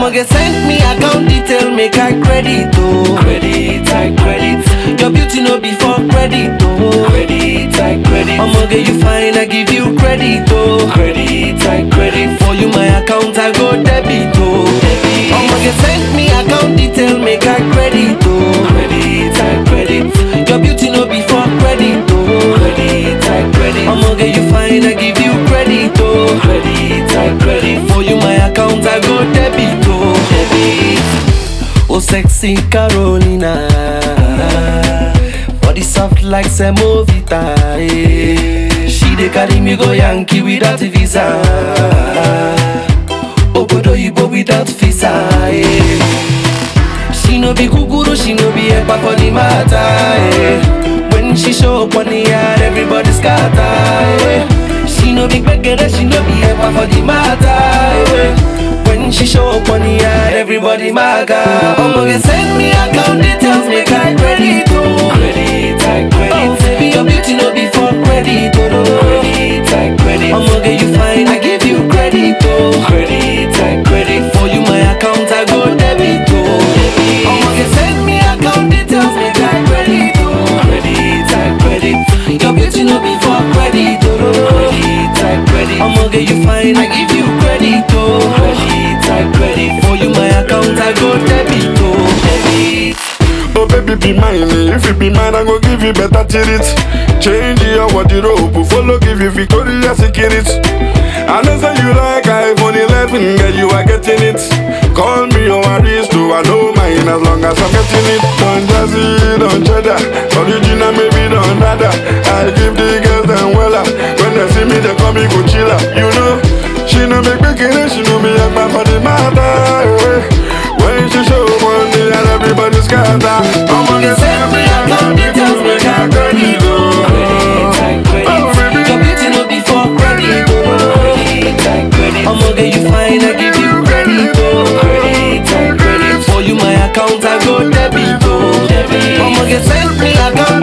I'ma get send me account detail, make I credit, oh. Credit, I credit. Your beauty no be for credit, oh. Credit, I credit. I'ma get you fine, I give you credit, oh. Credit, I credit. For you my account, I go debit, oh. Debit. I'ma get send me account detail, make I credit, oh. Credit, I credit. Your beauty no be for credit, oh. Credit, I credit. I'ma get you fine, I give you credit, oh. Credit, I credit. For you my account, I go debit, oh. Debit. Oh sexy Carolina Body soft like semovita eh. She dey carry me go Yankee without visa Obodo Ibo without visa eh. She no be kukuru, she no be ekpa for the matter eh. When she show up on the yard, everybody scatter eh. She no be gbegere, she no be ekpa for the matter eh. When she show up on the yard, everybody maga I'ma get send me account details, make I credit oh. Credit, I credit Oh baby, your beauty no be for credit oh. no. Credit, I credit I'ma get you fine, I give you credit oh. Credit, I credit For you my account, I go debit oh. I'ma get send me account details, make I credit oh. Credit, I credit Your beauty no be for credit oh. no. Credit, I credit I'ma get you fine, I give you credit oh. Credit, I credit For you my account, I go debit oh. Debit Oh baby be mine, eh. if you be mine I go give you better treat Change your wardrobe, follow give you Victoria Secret I know say you like iPhone 11, girl you are getting it Call me your aristo, I know mine as long as I'm getting it Don't jazzy, don't cheddar, original maybe don't nada I give the girls them wella, when they see me they call me Coachella You know, she no make bikini, she know me a man for the matter eh. When she show money and everybody scatter I'ma get send me account details, make I credit oh. Credit, I credit Oh baby, Your beauty no be for credit oh. Credit, I credit I'ma get you fine, I give you credit oh. Credit, I credit For you my account, I go debit oh. Debit I'ma get send me account